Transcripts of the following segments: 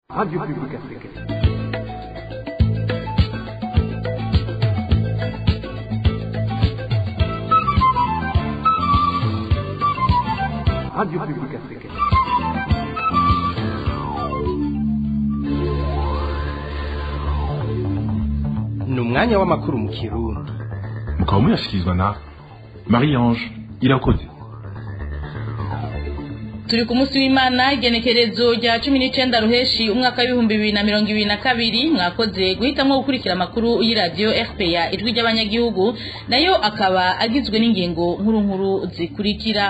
Radio Publique Africaine. Radio Publique Africaine. ni umwanya w'amakuru mu kirundi mukaba muyashyikirizwa na marie ange irakoze turi ku munsi w'imana igenekerezo rya cumi n'icenda ruheshi umwaka w'ibihumbi bibiri na mirongo ibiri na kabiri mwakoze guhitamwo gukurikira amakuru y'iradiyo rpa ijwi ry'abanyagihugu nayo akaba agizwe n'ingingo nkuru nkuru zikurikira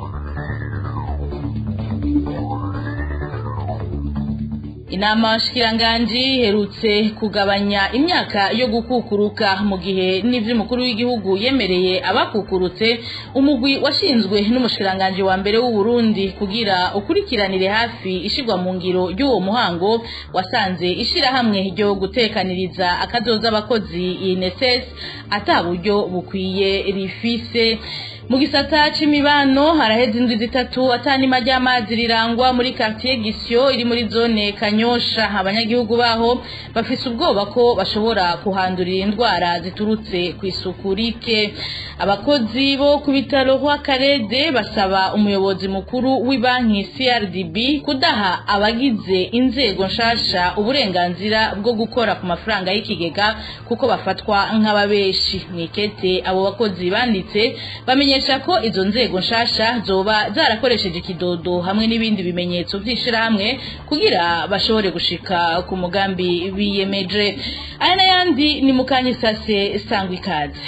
inama shikiranganji iherutse kugabanya imyaka yo gukukuruka mu gihe n'ivy'umukuru w'igihugu yemereye abakukurutse umugwi washinzwe n'umushikiranganji wa mbere w'u Burundi kugira ukurikiranire hafi ishirwa mu ngiro ry'uwo muhango wasanze ishirahamwe ryo gutekaniriza akazoza abakozi INSS ata buryo bukwiye rifise mu gisata c'imibano haraheze indwi zitatu atanima ry'amazi rirangwa muri quartier Gisyo iri muri zone Kanyosha abanyagihugu baho bafise ubwoba ko bashobora kuhandurira indwara ziturutse ku isuku rike abakozi bo ku bitaro kwa Karede basaba umuyobozi mukuru w'ibanki CRDB kudaha abagize inzego nshasha uburenganzira bwo gukora ku mafaranga y'ikigega kuko bafatwa nk'ababeshi mwikete abo bakozi banditse bamenye bamenyesha ko izo nzego nshasha zoba zarakoresheje ikidodo hamwe n'ibindi bimenyetso vy'ishirahamwe kugira bashobore gushika ku mugambi biyemeje aya n'ayandi ni mukanyisase sangwa ikaze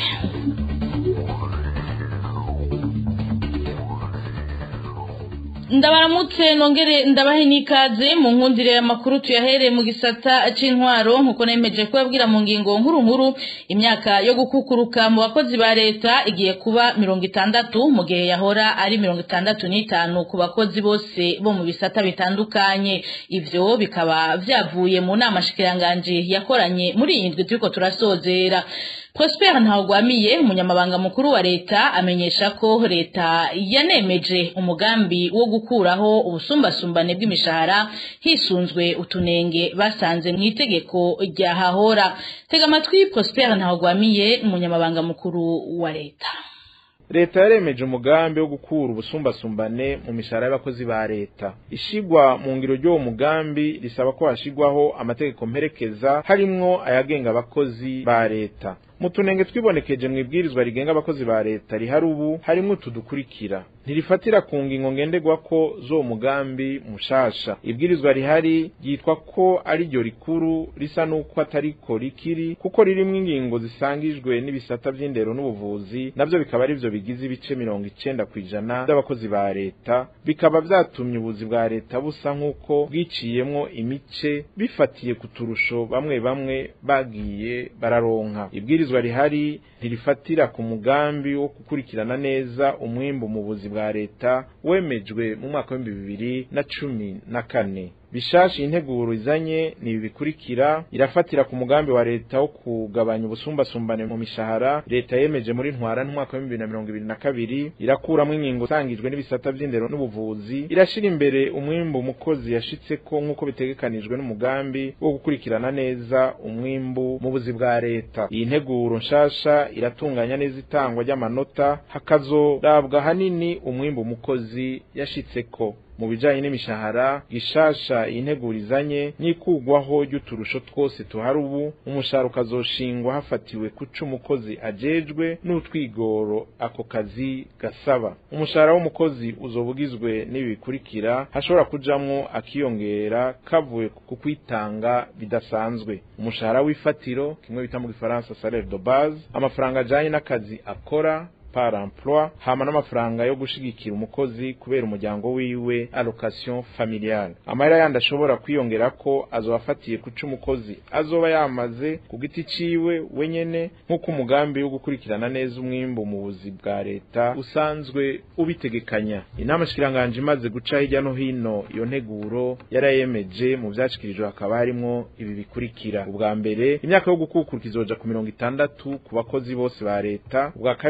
ndabaramutse nongere ndabahe n'ikaze mu nkundire y'amakuru tuyahere mu gisata c'intwaro nkuko nemeje kubabwira mu ngingo nkuru nkuru imyaka yo gukukuruka mu bakozi ba leta igiye kuba mirongo itandatu mu gihe yahora ari mirongo itandatu n'itanu ku bakozi bose bo mu bisata bitandukanye ivyo bikaba vyavuye mu nama shikiranganji yakoranye muri iyi ndwi turiko turasozera Prosper Ntawugwamiye umunyamabanga mukuru wa leta amenyesha ko leta yanemeje umugambi wo gukuraho ubusumbasumbane bw'imishahara hisunzwe utunenge basanze mu itegeko rya hahora tega amatwi Prosper Ntawugwamiye umunyamabanga mukuru wa leta leta yaremeje umugambi wo gukura ubusumbasumbane mu mishahara y'abakozi ba leta ishigwa mu ngiro ry'uwo mugambi risaba ko hashigwaho amategeko mperekeza harimwo ayagenga abakozi ba leta mu tunenge twibonekeje mu ibwirizwa rigenga abakozi ba leta rihari ubu harimwo utu dukurikira ntirifatira ku ngingo ngenderwako z'uwo mugambi mushasha ibwirizwa rihari ryitwa ko ari ryo rikuru risa n'uko atariko rikiri kuko ririmwo ingingo zisangijwe n'ibisata vy'indero n'ubuvuzi navyo bikaba ari vyo bigize ibice mirongo icenda kw'ijana by'abakozi ba leta bikaba vyatumye ubuzi bwa leta busa nk'uko bwiciyemwo imice bifatiye ku turusho bamwe bamwe bagiye bararonka ibwirizwa rihari ntirifatira ku mugambi wo gukurikirana neza umwimbu mu buzi bwa leta wemejwe mu mwaka w'ibihumbi bibiri na cumi na kane bishashi integuro izanye ni ibi bikurikira irafatira ku mugambi wa leta wo kugabanya ubusumbasumbane mu mishahara leta yemeje muri ntwara n'umwaka wa bibiri na mirongo ibiri na kabiri irakuramo ingingo zangijwe n'ibisata vy'indero n'ubuvuzi irashira imbere umwimbu umukozi yashitseko nk'uko bitegekanijwe n'umugambi wo gukurikirana neza umwimbu mu buzi bwa leta iyi nteguro nshasha iratunganya neza itangwa ry'amanota hakazorabwa hanini umwimbu umukozi yashitseko mu bijanye n'imishahara gishasha integurizanye n'ikugwaho ry'uturusho twose tuhari ubu umushahara ukazoshingwa hafatiwe kuca umukozi ajejwe n'utwigoro ako kazi gasaba umushahara w'umukozi uzoba ugizwe n'ibi bikurikira hashobora kujamwo akiyongera kavuye ku kwitanga bidasanzwe umushahara w'ifatiro kimwe bita mu gifaransa salaire de base amafaranga ajanye n'akazi akora par emploi hama n'amafaranga yo gushigikira umukozi kubera umuryango wiwe allocation familiale amahera yandi ashobora kwiyongera ko azoba afatiye kuca umukozi azoba yamaze ku giti ciwe wenyene nk'uko umugambi wo gukurikirana neza umwimbu mu buzi bwa leta usanzwe ubitegekanya inama shikiranganje imaze guca hirya no hino iyo nteguro yarayemeje mu vyashikirijwe hakaba harimwo ibi bikurikira ubwa mbere imyaka yo gukukura izoja ku mirongo itandatu ku bakozi bose ba leta ubwa kabiri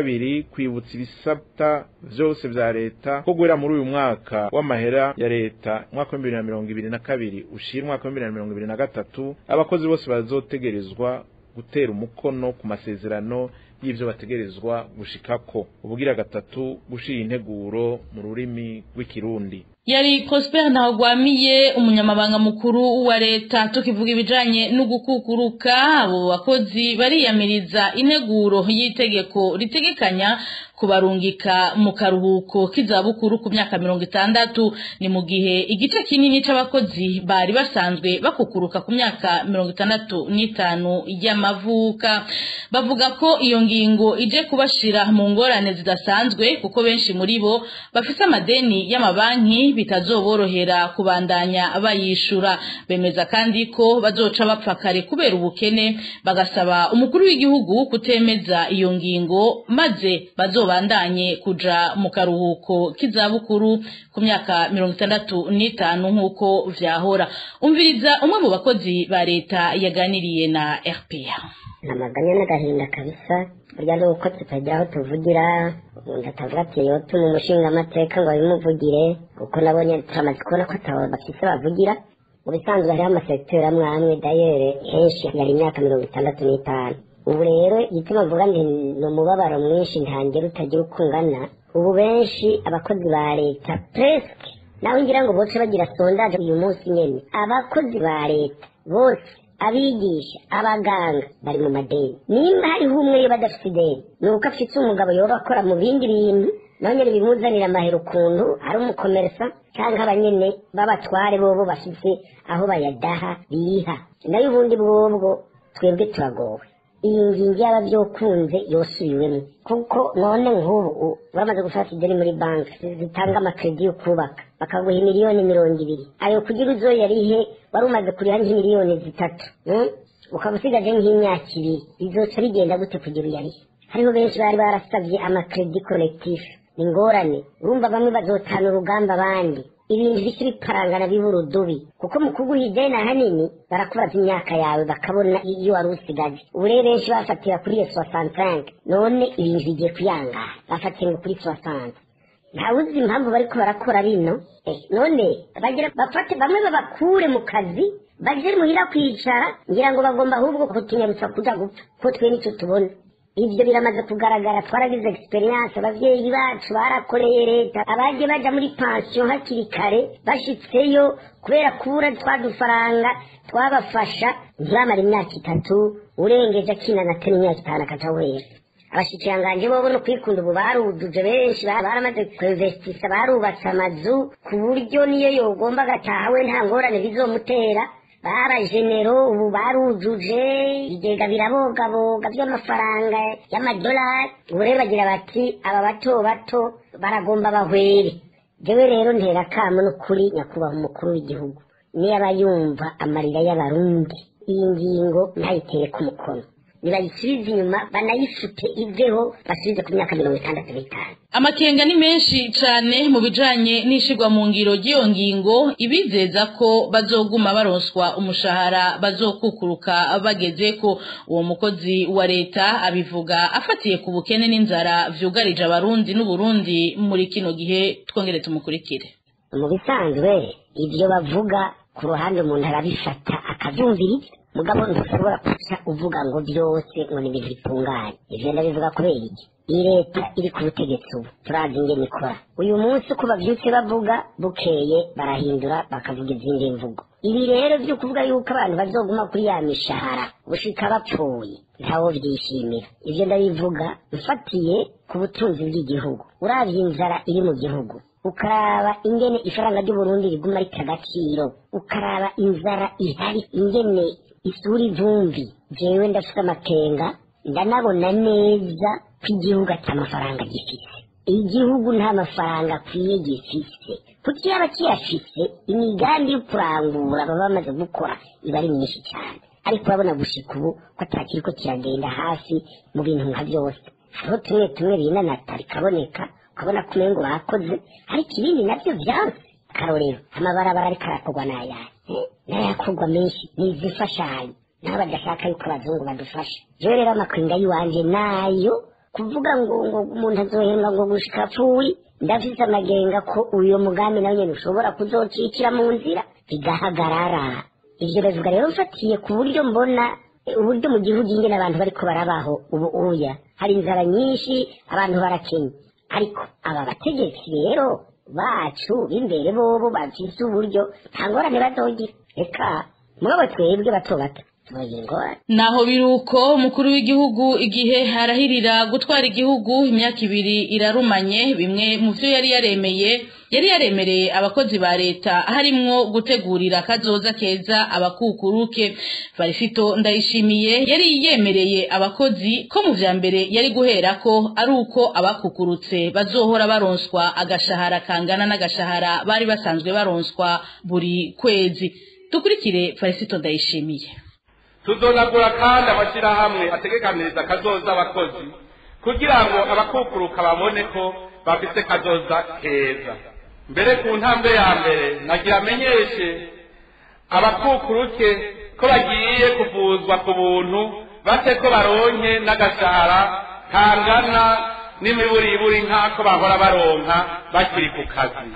kwibutsa ibisabta vyose vya leta ko guhera muri uyu mwaka w'amahera ya leta umwaka w'ibihumbi bibiri na mirongo ibiri na kabiri ushira umwaka w'ibihumbi bibiri na mirongo ibiri na gatatu abakozi bose bazotegerezwa gutera umukono ku masezerano y'ivyo bategerezwa gushikako ubugira gatatu gushira integuro mu rurimi rw'ikirundi yari Prosper Ntawagwamiye umunyamabanga mukuru wa leta tukivuga ibijanye no gukukuruka abo bakozi bariyamiriza integuro y'itegeko ritegekanya kubarungika mu karuhuko k'izabukuru ku myaka mirongo itandatu ni mu gihe igice kinini c'abakozi bari basanzwe bakukuruka ku myaka mirongo itandatu n'itanu y'amavuka bavuga ko iyo ngingo ije kubashira mu ngorane zidasanzwe kuko benshi muri bo bafise amadeni y'amabanki bitazoborohera kubandanya bayishura bemeza kandi ko bazoca bapfa kare kubera ubukene bagasaba umukuru w'igihugu kutemeza iyo ngingo maze bazobandanye kuja mu karuhuko k'izabukuru ku myaka mirongo itandatu n'itanu nk'uko vyahora umviriza umwe mu bakozi ba leta yaganiriye na RPA amaganya n'agahinda kabisa burya ni uko tutagira aho tuvugira umuntu atavuga ati yotuma umushinga amateka ngo abimuvugire kuko nabonye turamaze kubona ko atabo bafise bavugira mu bisanzwe hariho amasekiteri amwe amwe dayere henshi yari imyaka mirongo itandatu n'itanu ubu rero igituma mvuga ndi ni umubabaro mwinshi ntangere utagira uko ungana ubu benshi abakozi ba leta presque nawe ngira ngo bose bagira sondaje uyu munsi nyene abakozi ba leta bose abigisha abaganga bari mu madeni nimba hariho umwe yo badafite ideni ni uko afite umugabo yoba akora mu bindi bintu naho nyine bimuzanira amahera ukuntu ari umukomeresa cyangwa abanyene b'abatware bobo bafite aho bayadaha biha nayo ubundi bwobwo twebwe turagowe iyi ngingo yaba byokunze yosubiwemo kuko none nk'ubu bamaze gufata ideni muri banki zitanga amakredi yo kubaka bakaguha miliyoni mirongo ibiri ayo kugira uzoyarihe wari umaze kuriha nk'imiliyoni zitatu ukaba usigaje nk'imyaka ibiri bizoca bigenda gute kugira uyarihe hariho benshi bari barasabye amakredi kolekitifu ni ingorane urumva bamwe bazotana urugamba abandi ibintu bisi biparangana biba urudubi kuko mu kuguha ideni ahanini barakubaza imyaka yawe bakabona iyo wari usigaje ubu rero benshi bafatira kuri iyo soixante none ibintu bigiye kuyangara bafatiye ngo kuri soixante ntawuzi impamvu bariko barakora bino eh, none bagira bafate bamwe babakure mu kazi baje muhira kwicara ngira ngo bagomba ahubwo kutunyarutsa kuja gupfa ko twe nicyo tubona ibyo biramaze kugaragara twaragize experience abavyeyi bacu barakoreye leta abaje baja muri pension hakiri kare bashitseyo kubera kubura twa dufaranga twabafasha ntibamara imyaka itatu urengeje akina na teni imyaka itanu akaja wera abashikiranganje bobo no kwikunda ubu baruduje benshi baramaze kwinvestisa barubatse amazu ku buryo niyo yogomba agataha we nta ngorane bizomutera barajenero ubu barujuje ibigega birabogaboga by'amafaranga y'amadolari ubu rero bagira bati aba bato bato baragomba bahwere jewe rero ntera kamo n'ukuri nyakubahwa umukuru w'igihugu niyo aba yumva amarira y'abarundi iyi ngingo ntayitere ku mukono nibayisubize inyuma banayifute iveho basubize ku myaka mirongo itandatu n'itanu amakenga ni menshi cane mu bijanye n'ishirwa mu ngiro ry'iyo ngingo ibizeza ko bazoguma baronswa umushahara bazokukuruka bageze ko uwo mukozi wa leta abivuga afatiye ku bukene n'inzara vyugarije abarundi n'uburundi muri kino gihe twongere tumukurikire mu bisanzwe ibyo bavuga ku ruhande umuntu arabifata akavyumviriza mugabo ntushobora kuca uvuga ngo byose ngo ni ibintu bitunganye ivyo ndabivuga kubera iki iyi leta iri ku butegetsi ubu turazi ingene ikora uyu munsi uko bavyutse bavuga bukeye barahindura bakavuga izindi mvugo ibi rero vyo kuvuga yuko abantu bazoguma kuri ya mishahara gushika bapfuye ntawo vyishimira ivyo ndabivuga mfatiye ku butunzi bw'igihugu uravye inzara iri mu gihugu ukaraba ingene ifaranga ry'uburundi riguma rita agaciro ukaraba inzara ihari ingene isura ivumbi jewe ndafite amakenga ndanabona neza ko igihugu ati amafaranga gifise igihugu nta mafaranga akwiye gifise kuko yaba kiyafise imigambi yo kurangura baba bamaze gukora iba ari myinshi cyane ariko urabona gushika ubu ko atakiriko kiragenda hafi mu bintu nka byose hariho tumwe tumwe binanata bikaboneka ukabona ko umengo bakoze ariko ibindi nabyo byanze akarorero amabarabara ariko arakorwa n'ayahe n'ayakorwa menshi ni izifashanyo nabo badashaka yuko abazungu badufasha jewe rero amakwinga y'iwanje nayo kuvuga ngo ngo umuntu azohembwa ngo gushika apfuye ndafise amagenga ko uyo mugambi nawe nyene ushobora kuzocikira mu nzira bigahagarara ivyo bivuga rero mfatiye ku buryo mbona uburyo mu gihugu ingene abantu bariko barabaho ubu uya hari inzara nyinshi abantu barakenye ariko aba bategetsi rero bacu b'imbere bobo bafise uburyo nta ngorane bazogira reka mwabo twebwe bato bato tubagira ingorane naho biruko umukuru w'igihugu igihe arahirira gutwara igihugu imyaka ibiri irarumanye bimwe mu byo yari yaremeye yari yaremereye abakozi ba leta harimwo gutegurira kazoza keza abakukuruke barifito ndayishimiye yari yemereye abakozi ko mu vya mbere yari guhera ko ari uko abakukurutse bazohora baronswa agashahara kangana n'agashahara bari basanzwe baronswa buri kwezi dukurikire farisito ndayishimiye tuzonagura kandi amashyirahamwe ategekaniriza kazoza abakozi kugira ngo abakukuruka babone ko bafite kazoza keza mbere ku ntambwe ya mbere nagira amenyeshe abakukuruke ko bagiye kuvuzwa ku buntu bate ko baronke n'agashahara kangana n'imiburiburi nk'ako bahora baronka bakiri ku kazi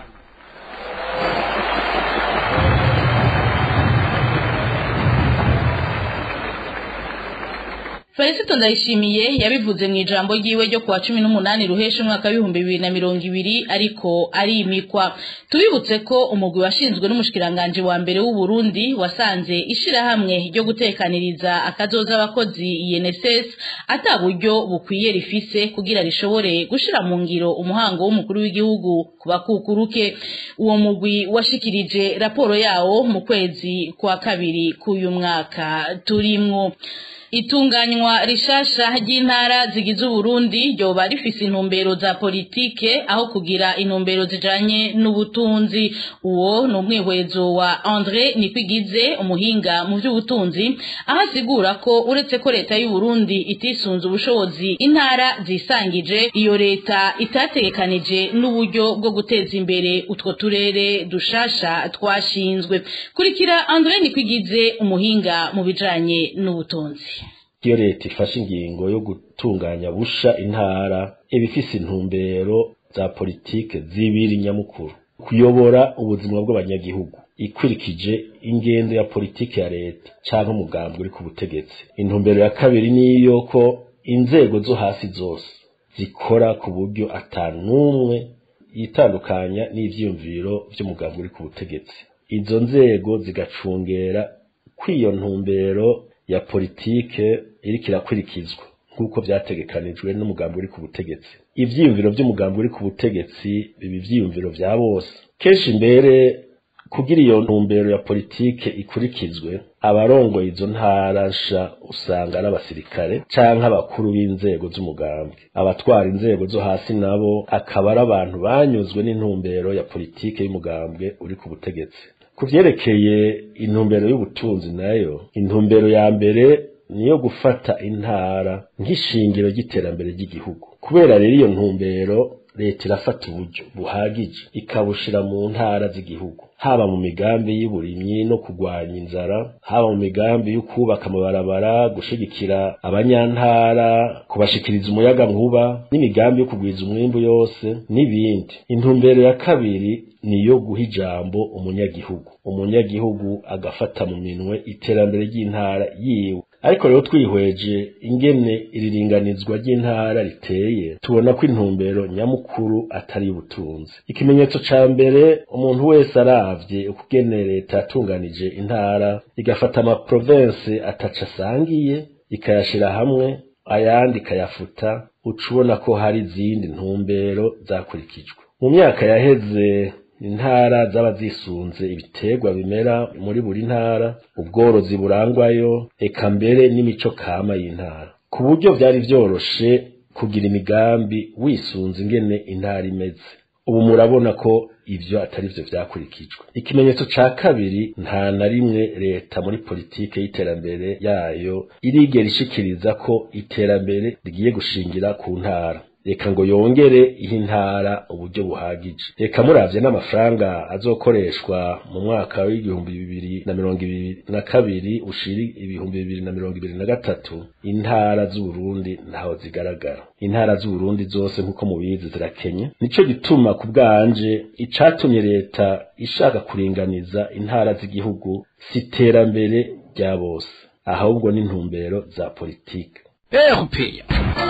Felicito Ndayishimiye yabivuze mu ijambo ryiwe ryo kuwa cumi n'umunani ruhesha umwaka w'ibihumbi bibiri na mirongo ibiri ariko arimikwa tubibutse ko umugwi washinzwe n'umushikiranganji wa mbere w'u Burundi wasanze ishirahamwe ryo gutekaniriza akazoza abakozi INSS ata buryo bukwiye rifise kugira rishobore gushira mu ngiro umuhango w'umukuru w'igihugu ku bakukuruke uwo mugwi washikirije raporo yawo mu kwezi kwa kabiri k'uyu mwaka turimwo itunganywa rishasha ry'intara zigize uburundi ryoba rifise intumbero za politike aho kugira intumbero zijanye n'ubutunzi uwo ni umwihwezo wa andre nikwigize umuhinga mu by'ubutunzi aho asigura ko uretse ko leta y'uburundi itisunze ubushobozi intara zisangije iyo leta itategekanije n'uburyo bwo guteza imbere utwo turere dushasha twashinzwe kurikira andre nikwigize umuhinga mu bijanye n'ubutunzi iyo leta ifashe ingingo yo gutunganya busha intara iba ifise intumbero za politike zibiri nyamukuru kuyobora ubuzima bw'abanyagihugu ikurikije ingendo ya politike ya leta cyangwa umugambi uri ku butegetsi intumbero ya kabiri niyo ko inzego zo hasi zose zikora ku buryo atanumwe yitandukanya n'ivyiyumviro vy'umugambi uri ku butegetsi izo nzego zigacungera kw'iyo ntumbero ya politike iriko irakurikizwa nk'uko vyategekanijwe n'umugambi uri ku butegetsi ivyiyumviro vy'umugambi uri ku butegetsi biba ivyiyumviro vya bose kenshi mbere kugira iyo ntumbero ya politike ikurikizwe abarongoye izo ntara nsha usanga ari abasirikare canke abakuru b'inzego z'umugambi abatwara inzego zo hasi nabo akaba ari abantu banyuzwe n'intumbero ya politike y'umugambwe uri ku butegetsi ku vyerekeye intumbero y'ubutunzi nayo intumbero ya mbere niyo gufata intara nk'ishingiro ry'iterambere ry'igihugu kubera rero iyo ntumbero leta irafata uburyo buhagije ikabushira mu ntara z'igihugu haba mu migambi y'uburimyi no kurwanya inzara haba mu migambi yo kubaka amabarabara gushigikira abanyantara kubashikiriza umuyaga nkuba n'imigambi yo kugwiza umwimbu yose n'ibindi intumbero ya kabiri niyo guha ijambo umunyagihugu umunyagihugu agafata mu minwe iterambere ry'intara yiwe ariko rero twihweje ingene iriringanizwa ry'intara riteye tubona ko intumbero nyamukuru atari ubutunzi ikimenyetso ca mbere umuntu wese aravye ukugene leta yatunganije intara igafata amaprovense ataca asangiye ikayashira hamwe ayandi ikayafuta uca ubona ko hari izindi ntumbero zakurikijwe mu myaka yaheze intara zaba zisunze ibiterwa bimera muri buri ntara ubworozi burangwayo eka mbere n'imico kama y'intara ku buryo vyari vyoroshe kugira imigambi wisunze ingene intara imeze ubu murabona ko ivyo atari vyo vyakurikijwe ikimenyetso ca kabiri nta na rimwe leta muri politike y'iterambere yayo irigera ishikiriza ko iterambere rigiye gushingira ku ntara reka ngo yongere ihe intara uburyo buhagije reka muravye n'amafaranga azokoreshwa mu mwaka w'igihumbi bibiri na mirongo ibiri na kabiri ushiri ibihumbi bibiri na mirongo ibiri na gatatu intara z'uburundi ntaho zigaragara intara z'uburundi zose nk'uko mubizi zirakenye nico gituma ku bwanje icatumye leta ishaka kuringaniza intara z'igihugu si iterambere rya bose ahubwo n'intumbero za politike erupeya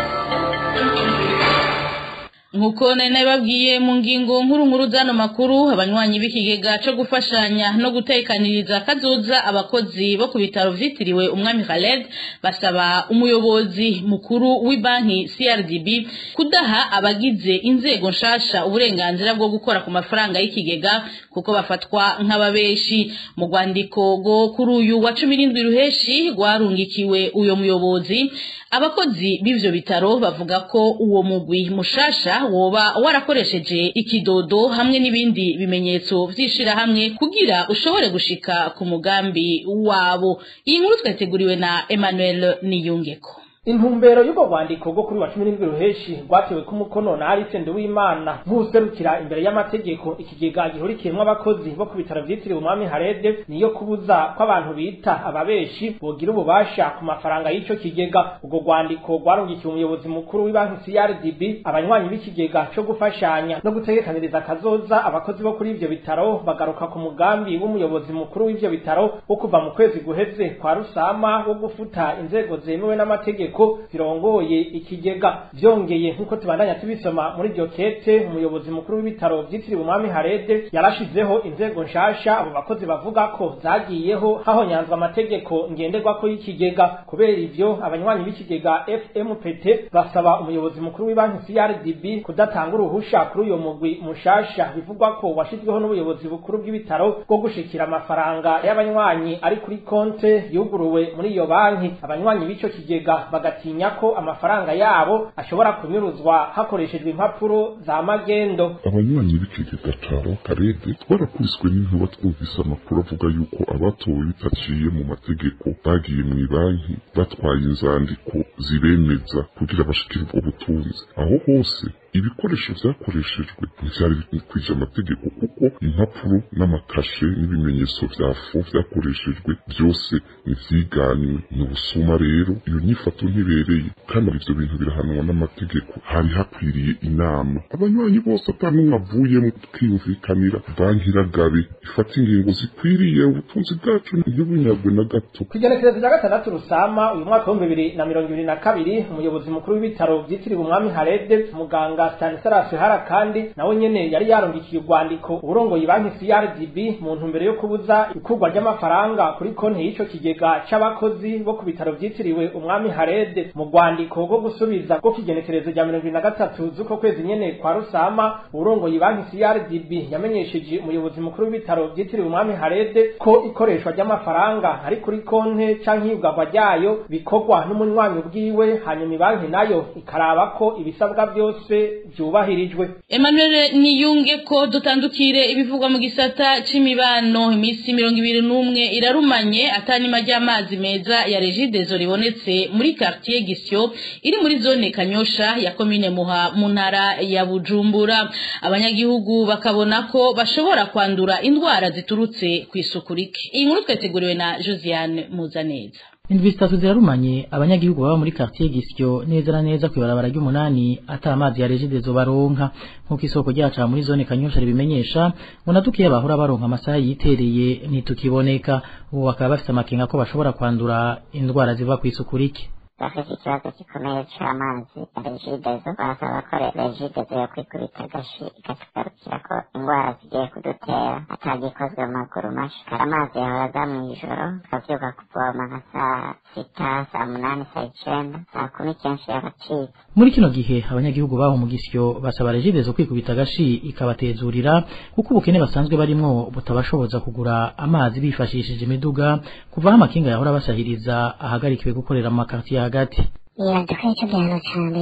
nkuko nari nabibabwiye mu ngingo nkuru nkuru z'ano makuru abanywanyi b'ikigega cyo gufashanya no gutekaniriza kazoza abakozi bo ku bitaro vyitiriwe umwami Khaled basaba umuyobozi mukuru w'ibanki CRDB kudaha abagize inzego nshasha uburenganzira bwo gukora ku mafaranga y'ikigega kuko bafatwa nk'ababeshi mu rwandiko rwo kuri uyu wa cumi n'indwi ruheshi rwarungikiwe uyo muyobozi abakozi b'ivyo bitaro bavuga ko uwo mugwi mushasha woba warakoresheje ikidodo hamwe n'ibindi bimenyetso vy'ishirahamwe kugira ushobore gushika ku mugambi wabo iyi nkuru twateguriwe na Emmanuel Niyungeko intumbero y'ubwo rwandiko rwo kuri wa cumi n'indwi ruheshi rwatewe ku mukono na Alice Nduwimana nk'userukira imbere y'amategeko ikigega gihurikiyemwo abakozi bo ku bitaro vyitiriwe umwami Harede niyo kubuza ko abantu bita ababeshi bogira ububasha ku mafaranga y'ico kigega ubwo rwandiko rwarungikiye umuyobozi mukuru w'ibanki CRDB abanywanyi b'ikigega co gufashanya no gutegekaniriza akazoza abakozi bo kuri ivyo bitaro bagaruka ku mugambi w'umuyobozi mukuru w'ivyo bitaro wo kuva mu kwezi guheze kwa rusama wo gufuta inzego zemewe n'amategeko ko zirongoye ikigega vyongeye nk'uko tubandanya tubisoma muri iryo kete umuyobozi mukuru w'ibitaro vyitiriwe umwami harede yarashizeho inzego nshasha abo bakozi bavuga ko zagiyeho hahonyanzwa amategeko ngenderwako y'ikigega kubera ivyo abanywanyi b'ikigega fmpt basaba umuyobozi mukuru w'ibanki crdb kudatanga uruhusha kuri uyo mugwi mushasha bivugwa ko washizweho n'ubuyobozi bukuru bw'ibitaro bwo gushikira amafaranga y'abanywanyi ari kuri konte yuguruwe muri iyo banki abanywanyi b'ico kigega bagatinya ko amafaranga yabo ashobora kunyuruzwa hakoreshejwe impapuro za magendo abanywanyi b'ikigega caro karede twarakubiswe n'inkuba twumvise amakuru avuga yuko abatowe bitaciye mu mategeko bagiye mu banki batwaye inzandiko zibemeza kugira bashikire ubwo butunzi aho hose ibikoresho vyakoreshejwe ntivyari bikwije amategeko kuko impapuro n'amakashe n'ibimenyetso vya fo vyakoreshejwe vyose ntivyiganywe ni ubusuma rero iyo nyifato ntibereye kandi ivyo bintu birahanwa n'amategeko hari hakwiriye inama abanywanyi bose ata n'umwe avuyemo tukiyumvikanira banki iragabe ifata ingingo zikwiriye ubutunzi bwacu ntibunyagwe na gato kw'igenekerezo rya gatandatu rusama uyu mwaka w'ibihumbi bibiri na mirongo ibiri na kabiri umuyobozi mukuru w'ibitaro vyitiriwe umwami harede muganga Stanislas Hara kandi nawe nyene yari yarongikiye urwandiko uburongoye banki CRDB mu ntumbero yo kubuza ikurwa ry'amafaranga kuri konti y'ico kigega c'abakozi bo ku bitaro vyitiriwe umwami Harede mu rwandiko rwo gusubiza rwo kigenekerezo rya mirongo ibiri na gatatu z'uko kwezi nyene kwa Rusama uburongoye banki CRDB yamenyesheje umuyobozi mukuru w'ibitaro vyitiriwe umwami Harede ko ikoreshwa ry'amafaranga ari kuri konti canke iyugagwa ryayo bikorwa n'umunywanyi ubwiwe hanyuma banki nayo ikaraba ko ibisabwa vyose vyubahirijwe Emmanuel niyunge ko dutandukire ibivugwa mu gisata c'imibano imisi mirongo ibiri n'umwe irarumanye atanima ry'amazi meza ya regidezo ribonetse muri quartier Gisyo iri muri zone Kanyosha ya komine Muha mu ntara ya Bujumbura abanyagihugu bakabona ko bashobora kwandura indwara ziturutse ku isuku rike iyi nkuru twateguriwe na Josiane Muzaneza indwi zitatu zirarumanye abanyagihugu baba muri quartier Gisyo neza na neza kwibarabara ry'umunani ata amazi ya regidezo baronka nkuko isoko ryaca muri zone kanyosha ribimenyesha ngo natukiye bahora baronka amasaha yitereye ntitukiboneka ubu bakaba bafite amakenga ko bashobora kwandura indwara ziva ku isuku rike bafite ikibazo gikomeye cy'amazi ya regidezo barasaba ko regidezo yo kwikubita agashi ikatugarukira ko indwara zigiye kudutera atagikozwe mu maguru mashi kari amazi yahora aza mu ijoro tukavyuka kuvoma nka saa sita saa munani saa icenda saa kumi kenshi yaracitse muri kino gihe abanyagihugu baho mu gisyo basaba regidezo kwikubita agashi ikabatezurira kuko ubukene basanzwe barimwo butabashoboza kugura amazi bifashishije imiduga kuvaho amakinga yahora basahiriza ahagarikiwe gukorera mu makartiye hagati nibaza ko icyo gihano cya mbere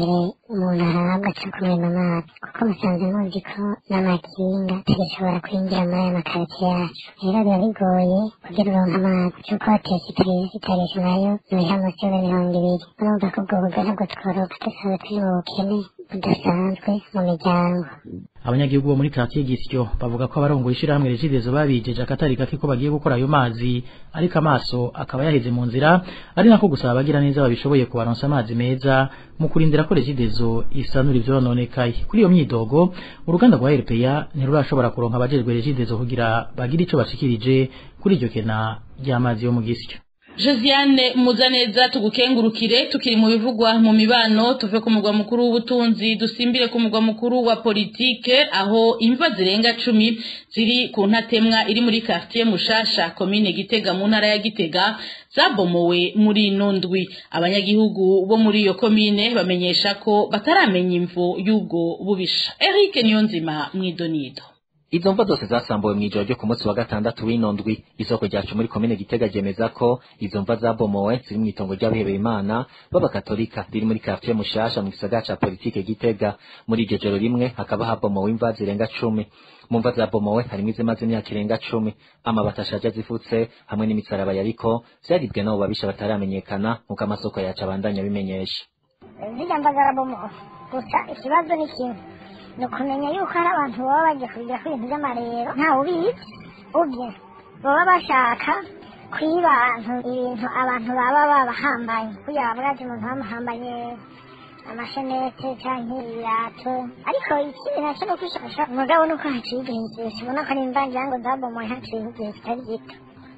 umuntu arahabwa aca kumena amazi kuko musanze muzi ko n'amakinga atagishobora kwinjira muri aya makaritsiye yacu rero biba bigoye kugira uronke amazi cyuko hoteli itarenze itarisha nayo ntiriha munsi y'ibihumbi mirongo ibiri urumva ko ubwo buryo ntabwo tworoka dusanzwe turi mu bukene budasanzwe mu miryango abanyagihugu bo muri quartier Gisyo bavuga ko abarongoye ishirahamwe regidezo babijeje akatari gake ko bagiye gukora ayo mazi ariko amaso akaba yaheze mu nzira ari nako gusaba abagira neza babishoboye kubaronsa amazi meza mu kurindira ko regidezo isanura ivyononekaye kuri iyo myidogo uruganda rwa RPA ntirurashobora kuronka abajejwe regidezo kugira bagire ico bashikirije kuri iryo kena ry'amazi yo mu Gisyo Josiane Muzaneza tugukengurukire tukiri mu bivugwa mu mibano tuve ku mugwa mukuru w'ubutunzi dusimbire ku mugwa mukuru wa politike aho imva zirenga cumi ziri ku ntatemwa iri muri quartier Mushasha commune Gitega mu ntara ya Gitega zabomowe muri ino ndwi abanyagihugu bo muri iyo komine bamenyesha ko bataramenya imvo y'ubwo bubisha Eric Niyonzima mwidonido Izo mva zose zasambuwe mw'ijoro ryo ku munsi wa gatandatu w'ino ndwi isoko ryacu muri komine Gitega ryemeza ko izo mva zabomowe ziri mw'itongo ry'abihebeye Imana b'abakatolika riri muri quartier Mushasha mu gisagara ca politike Gitega muri iryo joro rimwe hakaba habomowe imva zirenga cumi mu mva zabomowe harimwo izimaze imyaka irenga cumi amabati ashaje azifutse hamwe n'imisaraba yariko vyaribwe n'abo babisha bataramenyekana nk'uko amasoko yacu abandanya abimenyesha zirya mva zarabomowe gusa ikibazo ni kimwe ni ukumenya yuko hari abantu baba bagiye kubigira ku bintu by'amarero ntawe ubizi ubye baba bashaka kwiba abantu ibintu abantu baba babahambaye kugira bavuga ati umuntu bamuhambanye amashenete cyangwa ibirato ariko ikindi nacyo ni ukwishakasha umugabo ni uko haciye igihe kirekire ubona ko nimba ngira ngo zabomoye haciye igihe kitari gito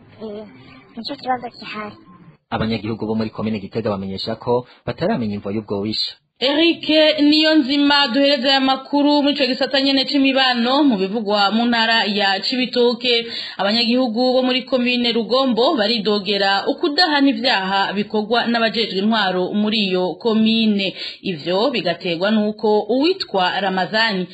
nicyo kibazo gihari abanyagihugu bo muri komine Gitega bamenyesha ko bataramenya imvo y'ubwo wisha Eric niyo nzima duhereza aya makuru muri ico gisata nyene c'imibano mu bivugwa mu ntara ya Cibitoke abanyagihugu bo muri komine Rugombo baridogera ukudahana ivyaha bikorwa n'abajejwe intwaro muri iyo komine ivyo bigaterwa nuko uwitwa Ramazani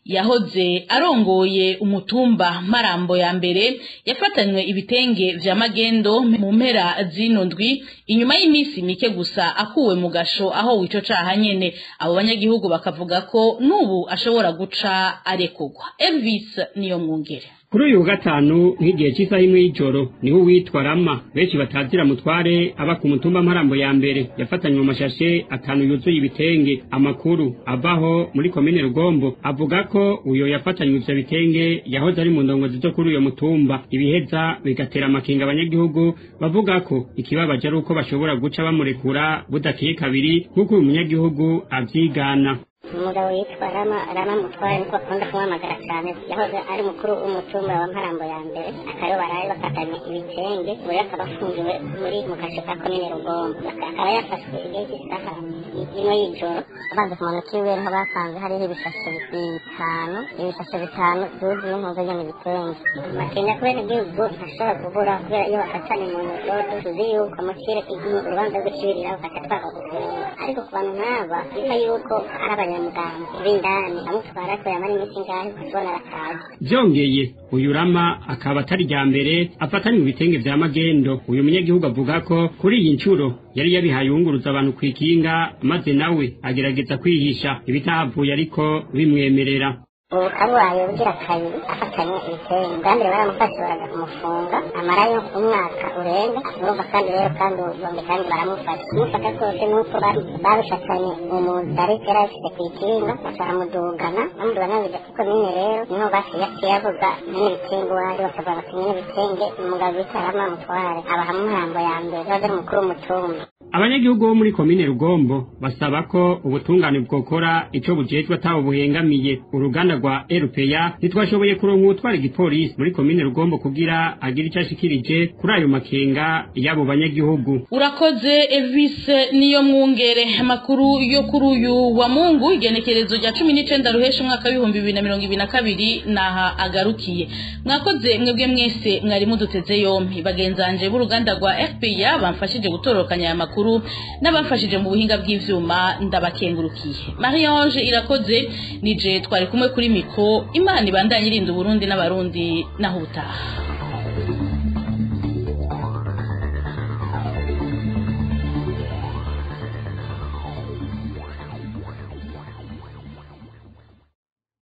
yahoze arongoye umutumba marambo ya mbere yafatanywe ibitenge vya magendo mu mpera zino ndwi inyuma y'iminsi mike gusa akuwe mu gasho aho wico caha nyene abo banyagihugu bakavuga ko n'ubu ashobora guca arekugwa Elvis niyo mwungere kuri uyu wa gatanu nk'igihe cy'isaha imwe y'ijoro niho uwitwa rama benshi batazira mutware aba ku mutumba mparambo ya mbere yafatanywe mu mashashe atanu yuzuye ibitenge amakuru avaho muri komine rugombo avuga ko uyo yafatanywe ivyo bitenge yahoze ari mu ndongozi zo kuri uyo mutumba ibiheza bigatera amakenga abanyagihugu bavuga ko ikibabaje ari uko bashobora guca bamurekura budakiye kabiri nk'uko uyu munyagihugu avyigana umugabo yitwa rama rama mutware niko akunda kumuhamagara cyane yahoze ari mukuru w'umutumba wa mparambo ya mbere akaba baraye bafatanye ibitenge buri akaba afungiwe muri mu gace ka komine rugombo akaba yafashwe igihe cy'isaha imwe y'ijoro abanza ku muntu kiwe niho basanze hariho ibishashe bitanu ibishashe bitanu byuzuye impuzu nyine ibitenge makenya kubera igihugu ntashobora kubura kubera iyo bafatanye mu ntoki tuzi yuko mukire urubanza rw'ikibirira bafata twaka gufunga ariko ku bantu nk'aba biva yuko ari abanya muganga b'indani amutwara ko yamara iminsi ngahe kubona arakaza byongeye uyu rama akaba atari rya mbere afatanywe ibitenge vya magendo uyu munyagihugu avuga ko kuri iyi nshuro yari yabihaye yunguruza abantu ku ikinga maze nawe agerageza kwihisha ibitahavuye ariko bimwemerera ubu kabubaye ubugira kabiri afatanye ibitenge bwa mbere baramufashe baramufunga amarayo umwaka urenga urumva kandi rero kandi ubombe kandi baramufasha kumufata rwose nuko babishatanye umuntu ariko yari afite ku ikinga baramudugana bamuduga n'abijya kuko nyine rero niho basigaye avuga nyine ibitenge uwari bakavuga bati nyine ibitenge umugabo bita rama mutware abaha muhambo ya mbere yaje ari umukuru w'umutumba abanyagihugu bo muri komine rugombo basaba ko ubutungane bwokora ico bujejwe ataho buhengamiye uruganda rwa rpa ntitwashoboye kuronka uwutwara igipolisi muri komine rugombo kugira agire ico ashikirije kuri ayo makenga y'abo banyagihugu urakoze Elvis niyo mwungere amakuru yo kuri uyu wa mungu igenekerezo rya cumi n'icenda ruhesha umwaka w'ibihumbi bibiri na mirongo ibiri na kabiri naha agarukiye mwakoze mwebwe mwese mwari muduteze yompi bagenzanje b'uruganda rwa rpa bamfashije gutororokanya aya makuru makuru n'abafashije mu buhinga bw'ivyuma ndabakengurukiye Marie-Ange irakoze nije twari kumwe kuri miko imana ibandanye irinda Burundi n'abarundi naho utaha